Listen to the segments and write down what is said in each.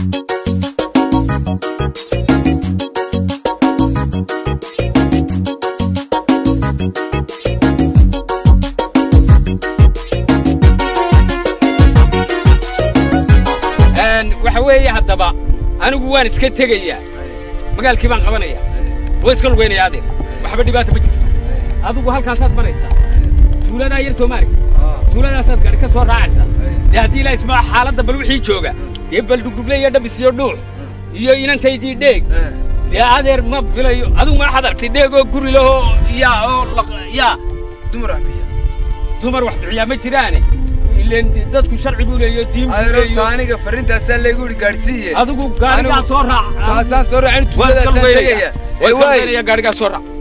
waxa weeye haddaba anigu waan iska tegayaa magaalkii baan qabanaya waan iska lugaynaya adeer waxba dhibaata ma jirto adigu halkaasaad maraysaa tuuladaa yar soomaali tuuladaasaad gaadhi ka soo raacaysaa dee haddii ilaa ismaa xaaladda bal wixii jooga dee bal dhugdhugle iyo dhabis iyo dhuux iyo inantaydii dheeg dee adeer ma filayo adigu ma waxaad aragtay dheeg oo guri lahoo yaa oo yaa dumar wax biya dumar wax bixiyaa ma jiraane ileen dadku sharci buu leeyo diin buu adeerta leeyo aniga farintaasaa laygu yidhi gaadhsiiye adigu gaadhigaa Anigu- soo raac taasaan soo raacin waan iska tuuladaasaan lugaynaya tegaya waan iska waay lugaynaya gaadhigaa soo raac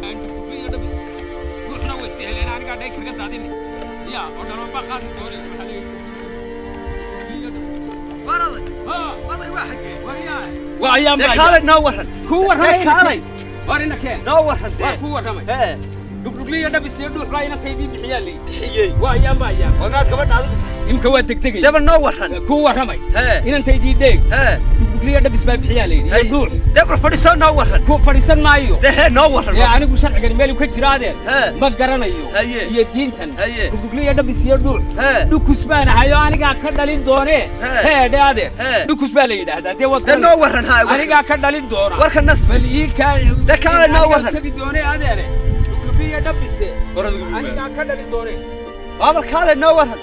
ruuxna way iska heleen anigaa dhay kaga daadini yaa oo dhalooba qaadi doone waxaa leeyahay waa ayaan baa kaalay noo waran ku warramay kaalay war ina keen noo waran waa dee ku warramay hee dhugdhugliyo dhabis iyo dhuux baa inantaydii bixiyaa leeyi bixiyey waa ayaan baa ayaan wagaad gabadha adigu imka waa degdegay daba noo waran ku warramay hee inantaydii dheeg hee dhugdhugliyo dhabis baa bixiyaa leeyi iyo dhuux debra fadhiisoo noo waran ku fadhiisan maayo dee hee noo waran ee anigu sharcigan meel ka jira adeer Hee. ma garanayo Haye. iyo diintan Haye. dhugdhugliyo dhabis iyo dhuux hee dhukus baan ahayo anigaa ka dhalin doonee Hee. heedhe adeer Hee. dhukus baa la yidhaahdaa dee wad dee noo waran haa anigaa ka dhalin doona warka nas bal ii kaa Dee kaale noo waran. tegi doonee adeere dhugdhugliyo dhabise anigaa ka dhalin doonee baabal kaalay noo waran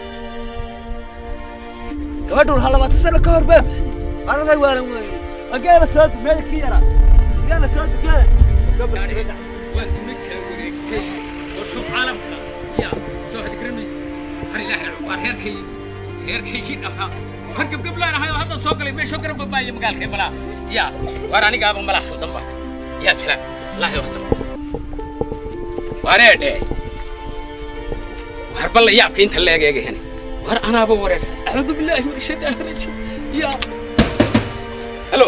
gabadhu ha labaatan sano ka hor baa bixiyey araday waalan weeye ageela soo du meeda ki yara ageela soo du geela waan duna kala wareegtay oo shub caalamka ya soo xadgaramaysa har ilaahay waa reerkay reerkaygii dhahaa war gabgablaan ahay oo hadda soo galay meeshoo garab babaaye magaalkay malaa ya waar anigaaba malaa soo damba yaa filan laahi waqta wareedhe waar balla yaabka inta la egeegahene war anaaba wareersan acuudu billaahi min ashaytaani rajiim ya halo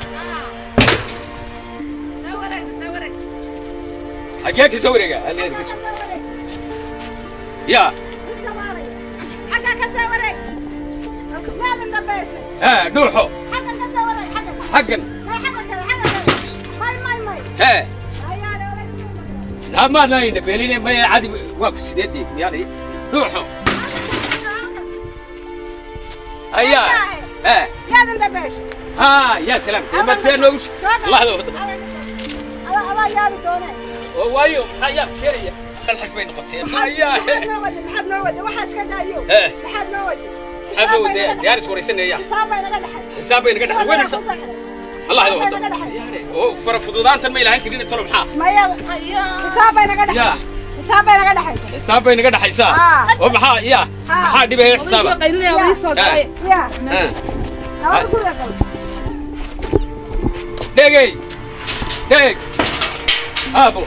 xagee ka soo wareega halleeda ka soo ya ها دوحو حقا ها لا ما ناين بيلين ما عادي واقف سيدي يعني دوحو ايا ها ها يا سلام ما تسيرنوش الله يوفقك وايو حيا كيريا الحش بين قطين ايا حبو ديارس وريسنا يا حسابي نقدر وين الله يوفقك oo fara fududaanta ma ilaahan karin tolo maxaa ya xisaab bay naga dhaxaysaa Ah. oo maxaa ya maxaa dhibaya xisaaba dhegey dheg aabo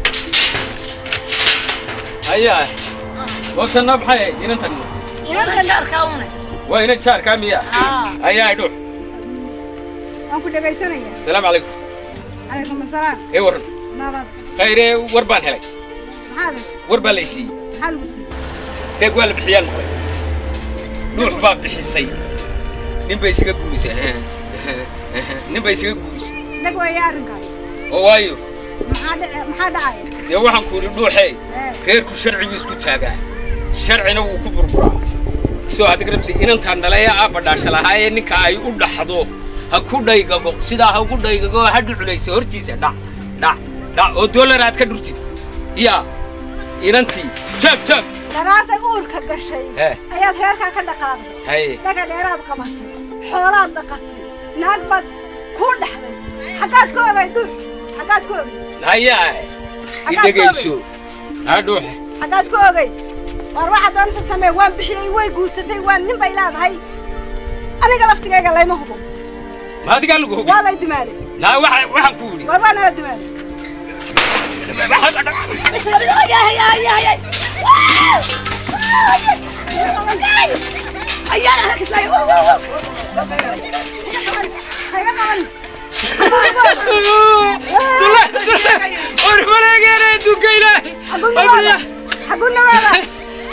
ayaa waqtanna maxay ahayd inantan waa inan jaarkaa miya ayaa dhux waan ku dhegaysanaya salaamu calaykum calaykum asalaam ee warran nabad khayree war baan helay maxaad heshay war baa lay siiyey maxaa lagu siiyey dheeg waa la bixiyaan maqlay dhuux baa bixisay nin bay isaga guurisay nin bay isaga guurisay dhab weeye arrinkaas oo waayo maxaa dhici- maxaa dhacaya dee waxaan ku idhi dhuuxee ee reerku sharcigu isku taagaa sharcina wuu ku burburaa soo hadda garabsi inantaan dhalaya aabba dhaasha lahaayee ninka ay u dhaxdo ha ku dhaygago sidaa ha ugu dhaygago ha dhuculaysa hortiisa dhac dhac dhac oo doolar aad ka dhurtid yaa inantii jaag jaag daraarta uurka gashay Ee. ayaad reerkaa ka dhaqaaqday haye dhaga dheeraad qabatay xoolaad dhaqatay naag baad kuu dhaxday xaggaad ku ogay dur xaggaad ku ogay hayaa i dhegayso ha dhuux xaggaad ku ogay war waxaad doonaysa samee waan bixiyey way guursatay waan nin bay leedahay aniga laftigayga layma hubo ma adigaa lagu hubi waa lay dumaalay naa waxa- waxaan ku idhi war waa nala dumaalay hayga qaban ormaleegeena adduunka ilaahay abriya xagu nawaada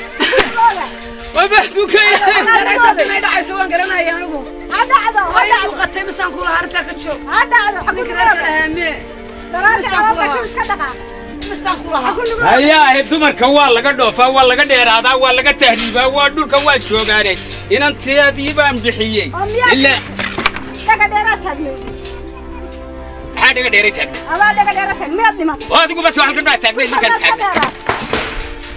waba adduunka ilaahay ha dhacdo ha dhacdo muuqatay misaan kula harta ka joog ha dhacdo xaggu ninka reerka dhahaamee daraadii Misaan kula calool haa. iska dhaqaaq misaan kula xaggu haa nugu hayaahe dumarka waa laga dhoofaa waa laga dheeraadaa waa laga tahriibaa waa dhulka waa joogaane inanteedii baan bixiyey oo miyaa ilaa dhaga dheeraa taagnay maxaa dhiga dheeray taagna adaa dhaga dheeraa taag miyaad dhimatay oo adigu bas waxaan ka dhaa taagnay ninkaan Miyaad ka taagna dheeraatay?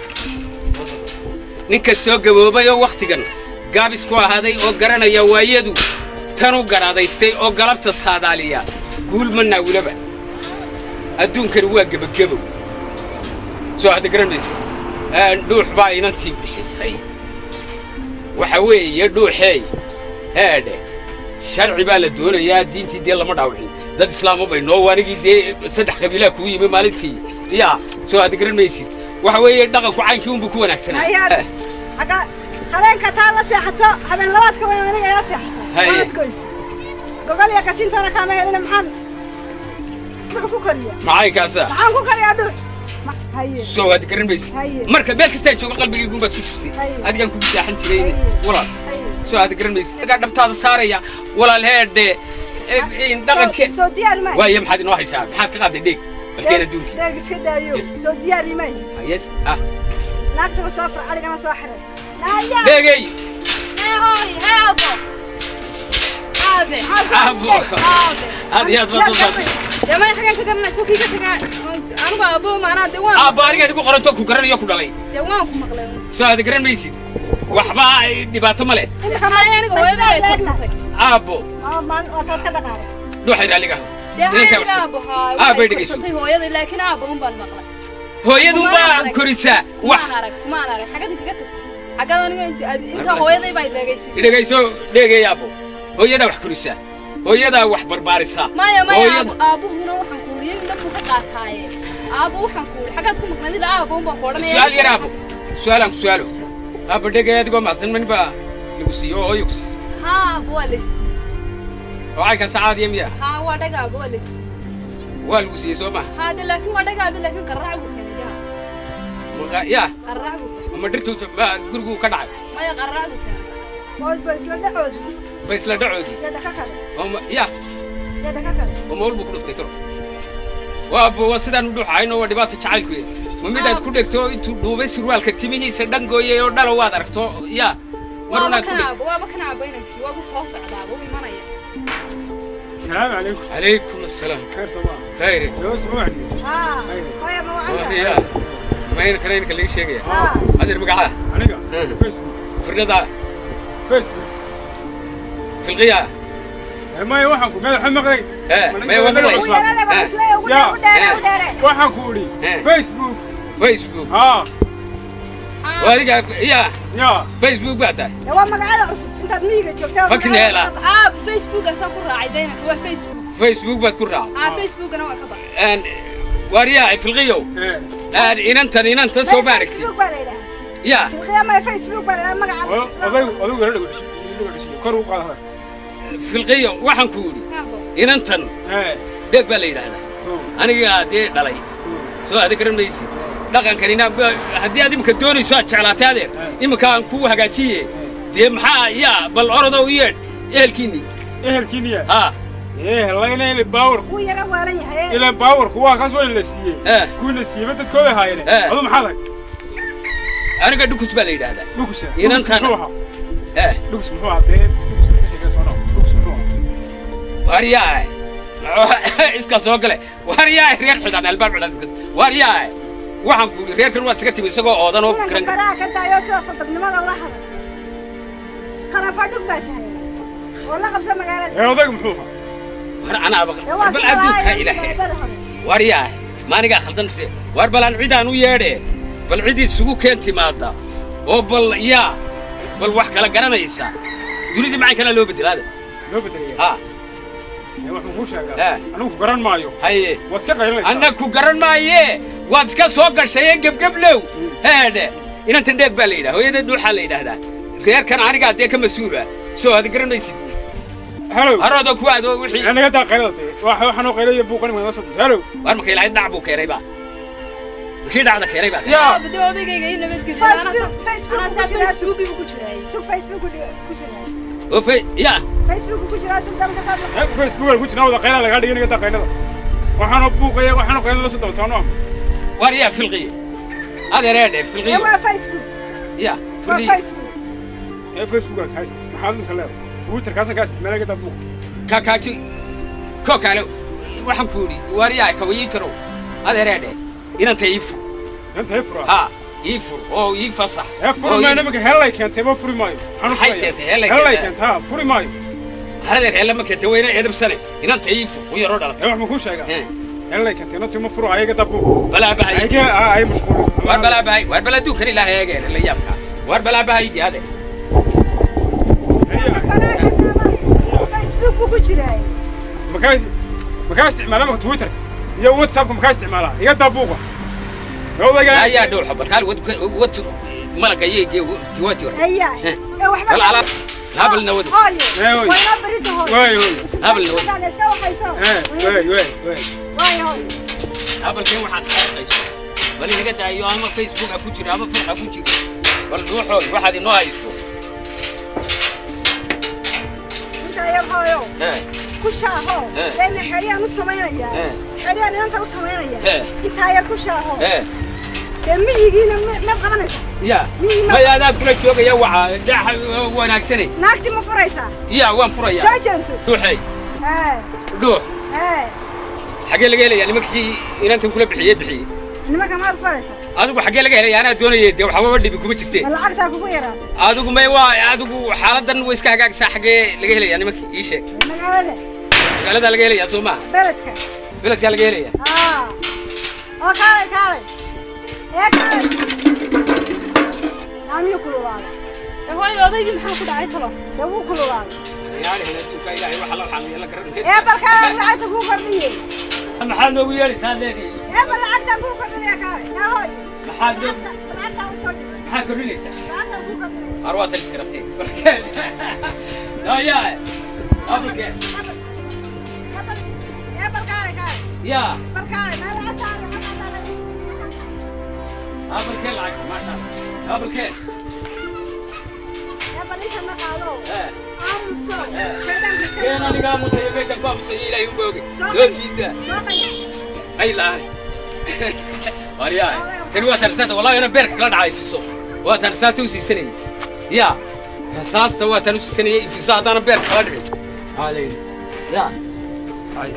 nin kastoo gaboobay oo wakhtigan gaabis ku ahaaday oo garanaya waayadu tanu garaadaystay oo galabta saadaaliya guul ma naawilaba adduunkani waa gebagebow soo hadda garanaysa dhuux baa inantii bixisay waxa weeye dhuuxeey heedhe sharci baa la doonayaa diintii dee lama dhaawicin dad islaamo bay noo anigii dee saddex qabiilaa kugu yimi maalintii yaa soo hadda garan maysid waxa weeye dhaqanku caynkii unbuu ku wanaagsanaa Hayaa- xagga habeenka taa la seexato habeen labaadka waa aniga ila seexato Haye. waad goysa gogol iyo kasiintana kaama helina maxaan muxuu ku koriya macaynkaasa maxaan ku koriyaa dhuux Ma- haye soo waad garan maysid Haye. marka meel kastaan joogo qalbigaygu baad ku jirtay Haye. adigaan kugu saaxan jiray Haye. walaal haye soo aad garan maysid agaa dhabtaada saaraya walaal heedhe dhaqanke soo diyaar maayo waaye maxaad inoo haysaa maxaad ka qaaday dheeg balkeen adduunka deeg iska daayo soo diyaari maayo hayes ah naagtaba soo far adigana soo xiray naaya dheegey Aabo. aad iyo aad baad u saartay aabba aniga idigu qoranto ku garanayo ku dhalay soo aad garan maysid waxba ay dhibaato ma leh imika aabbo waataad ka dhaqaaqay dhuuxay raalliga Aabay dhegeyso. hooyada laakiin aabba un baan maqlay hooyadu Maan baa arag. korisaa wax maan arag maan arag xagada kaga tag xagada aniga inta- inta hooyaday baa ileegaysiisay dhegayso dheegay aabbo hooyadaa wax korisaa hooyadaa wax barbaarisaa maya maya Hooyada- aabbo- aabbuhuna waxaan ku uri dhan buu ka qaataaye aabbo waxaan ku uri xaggaad ku maqnayd ilaa aabbo un baan ku odhanaya su-aal yar aabbo su-aalaan ku su-aalo aabba dhegay adigoo macsan man baa lagu siiyo oo hooyo ku siisay haa aabbo waa laysi oo caynkan sacaadiya miya haa waa dhaga aabbo waa laysi waa lagu siiyey soo maha haa de laakiin waa dhaga aabbo laakiin qarraac buu keenay yaa Maqa- yaa qarraac buu keenay ma dhirtu ma- gurigu ka dhacay maya qarraac buu keenay boosba isla dhacoodi ba isla dhacoodii yada ka kale oo ma- yaa yada ka kale oo ma walbuu ku dhuftay toro waaba waa sidaan u dhuuxayno waa dhibaata jacaylku yahay ma midaad ku dhegto intuu dhuubay surwaalka timihiisa dhan gooyay oo dhalo waad aragto yaa mar waaba unaad ku kan dhegto aabbo waaba kan aabbo inankii waaba soo socdaa wuu imanaya السلام عليكم calaykum assalaam خير صباح khayre لو اسمعني haa hooya ma wacanta yaa mayna kanaynka laga sheegaya haa adeer magacaa aniga Mhm. فيسبوك firdhadaa فيسبوك filqiyaa ما waxaan ku madaxa maqlay Eh, maya waa maqlay. ugu yarada waa isla ugu yaa, u dheere u dheere waxaan ku uri Eh. Facebook facebook ها oo adiga yaa يا facebook baa tahay dee waa magacyada cusub intaad miyiga joogtaa Fucking hell, ah. aabbo facebookaasaan ku raacay daynanka waa facebook facebook baad ku raacay haa facebookana waa ka baxay Een, waaryaa filqiyow ايه Een, inantan inantan soo ma aragtid facebook baa la yidhaha yaa filqiya maya facebook baa la yidhaha magaca oday oday wala dhago dhago kor u qaad filqiyo waxaan ku yidhi aabbo inantan ايه dheeg baa la yidhaahdaa anigaa dee dhalay soo aada garan maysid dhaqankanina ba- haddii aad imika doonayso aad jeclaatay adeer imika aan kuu hagaajiye dee maxaa yaa bal orodow yeedh ehelkiinni ehelkiin ya haa ee layna ile baawar wuu yara waalan yahay ila baawar kuwa kaas waa la siiyey Eh. kuwina siiyey dadkooda haayeen Eh. adu maxaa lag aniga dhukus baa la yidhaahdaa dhukusa Inantan- muxuu ahaa eh dhukus muxuu ahaa dee dhukus ka sheega soo dhaw dhukus muxuu ahaa waaryaay iska soo gale waaryaay reer xidhan albaab xidhan iska waaryaay waxaan ku yidhi reerkan waad iska timi isagoo oodan oo inanka garan faraha ka daayo sida sandagnimada ula hadal qarafadhug baa tahay oo la qabsa magaalada ee odaygu muxuu ahaa war anaaba dee waa bal adduunka ilaahay bada hore waaryaay maanigaa khaldan mise waar balaan cidaan u yeedhe bal cid isugu keen timaada oo bal yaa bal wax kala garanaysa dunidii macay kalaa loo bedelaada loo bedelaya ha ee waxaan kuu Eh. sheegaa anigu ku garan maayo haye waad iska qaylinaysaa anna ku garan maaye waad iska soo gashaye gebgeblow heedhe inantan dheeg baa la yidhaha hooyada dhuuxaa la yidhaahdaa reerkan anigaa dee ka mas-uula soo aad garan maysid halow haroodoo ku aado wixii aniga daa qaylada dee waxa waxaan qaylaya buuqan ma soo halow waar marka ilaahay dhac buu keenay baa markii dhacda keenay baa yaa aabbo dee odaygayga ii nabadgeliya Facebook- Facebook anaa ku saa jiraa. facebookiibu ku jiray sug facebook ku jira oo fe ya facebook ku jira suldaanka saad Eh, facebook ku jirnaa wada qayla lagaa dhigin inta qaylada waxaana buuqaya waxaana qaylada la soo dabatoona waar yaa filqiye adeereedhe filqiye waa facebook ya waa filqiye facebook ee facebook ka haysta maxaad inta leedahay twitter kaasa ka isticmaala gata buuq kakaaji ko kale waxaan ku yidhi waar yaa kawayiitarow adeereedhe inanta ii fur inta ee fura ha ii fur oo ii fasax ee oo furi ii- maayo nimanka helay keentay ma furi maayo waxaanu Maxay furayaa. keentay? Helay helay keentay? keentay ha furi maayo haradeer heella ma keenta weyna edabsane inanta ii fur u yaroo ee dhalatay wax ma kuu sheegaa Eh, helay keentay inta ma furo ayaga ta buuq balaa bahay ayga ay mashquul waar balaa bahay waar balaa duukan ilaahay eegeen la yaabka waar balaa bahay di ade facebook ku jira makaa makaa isticmaala marka twitter iyo whatsappka makaa isticmaalaa iga daa buuqa gawdaga ayaa dhowxa balkaal wad wad malaga yeege tiwati war ayaa Eh. ee waxba bal ala habalna wad hooyo Eh, hooyo. waa inoo berita hooyo Waay, hooyo. Habal na Suldaanka iska waxayso ee wey wey wey waay hooyo habalkeen waxaad xaqayso bal inaga daayo ama facebook ha ku jira ama fur ha ku jira bal dhuuxood waxaad inoo hayso inta yar hooyo Eh, ku shaaho Eh. leena xeriyaan u samaynaya Eh. xeriyaan inanta u samaynaya Eh. intaa yar ku shaaho eh dee miyigiina ma- maad qabanaysa ya Mii ma- maya adaa kula joogaya waxa daaxa wanaagsane naagti ma furaysaa ya waan furayaa soo jeenso dhuuxey ee dhuux ee xaggee laga helayaa nimankii inantan kula bixiyey bixiyey nimanka maad ku faraysaa adigu xaggee laga helaya anaa doonayay dee waxbaba dhibi kuma jirteen ma lacagtaa kugu yaraatay adigu may waa adigu xaaladan way iska hagaagsaa xaggee laga helayaa nimankii ii sheeg magaalada magaaladaa laga helayaa soo maaha beledka beledkaa laga helayaa aa oo kaalay kaalay ee kaalay naamiyuu kululaaday hooyo odaygii maxaa ku dhacay talo dee wuu kululaaday yaalihin adduunka ilaahay waxa loo xaamiya la garan ee balkaa lacagta kuu kordhiyey maxaad noogu yeedhaysaa leedii ee bal lacagtaan kuu kordhinaya kaalay naa hooy maxaad noogu lacagta lacagtaa u soo dhigay maxaad kordhinaysaa lacagtaan kuu kordhinaya har waa talis garabteen barkeen daya abalkeen ee bal kaalay kaalay ya bal kaalay naa lacagtaa lacagtaa lacagtaa abalkeen lacag maasha allah abalkeen ee bal inta ma qaado eh aamuso Eh. shaydaanka iska keen anigaa musaya meeshan ku aamusaya ilaahay u booge Soo loo qay- siidaa soo qay ay laani waryahay tani waa tan rasaasta wallahi ana beerka kala dhacay fiso waa tan rasaasta u siisanayay ya rasaasta waa tan u siisanayay fiso haddaana beerka kala dhicin aa layidhi ya ay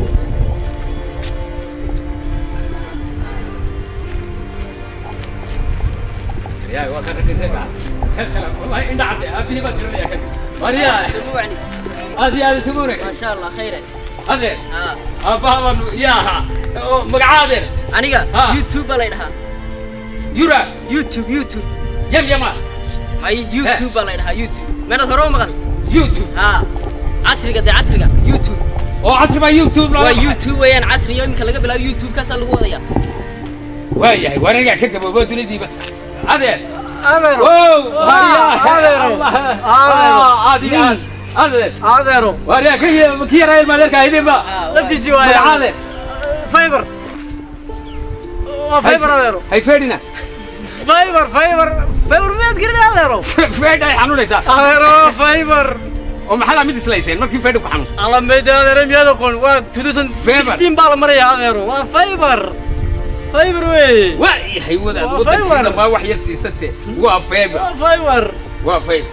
waryahay waa kan dhintayga salaam wallahi indha cadde aabihii baan garanaya kan waryahay سموعني aad iyo aad isugu wanaagsan ما شاء الله خيرا adeer ها aabbaha baan yaaha oo magacaa adeer aniga Ah. youtube baa la dhahaa yura youtube youtube yam yama hay youtube baa la dhahaa youtube meelad hore u maqan youtube ha casriga dee casriga youtube oo casri baa youtube looga waa baxay. youtube weeyaan casriyo iminka laga bilaabo youtube kaasaa lagu wadaya waayahay waa anigaa ka gaboobo dunidii adeer adeero wow adeero. Adeero. aad iyo aad adeer adeero waaryaa ka ki yaraa ilma adeerka aydinba laftiisii waaya magaca adeer fiber waa fiber adeero hay feedhina fiber fiber fiber miyaad gelin adeero feedh ay xanuunaysaa adeero fiber oo maxaa laa mid islayseen markii feedhu ku xanuun alamayda adeero miyaad aqoon waa 2016 baa la maraya adeero waa fiber fiber weeye waayahay wadaad Waa wadankii fiber. dambaa wax yar siisate waa feebar waa fiber waa fayl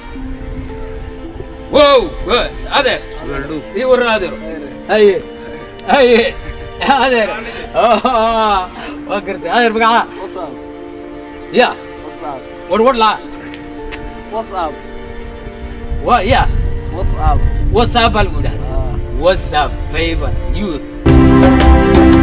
wow wa- adeer ii waran adeero haye haye adeer Ah, waa gartay adeer magaca whatsapp ya whatsapp war war laa whatsapp wa ya whatsapp whatsapp baa lagu yidhahda whatsapp favor youth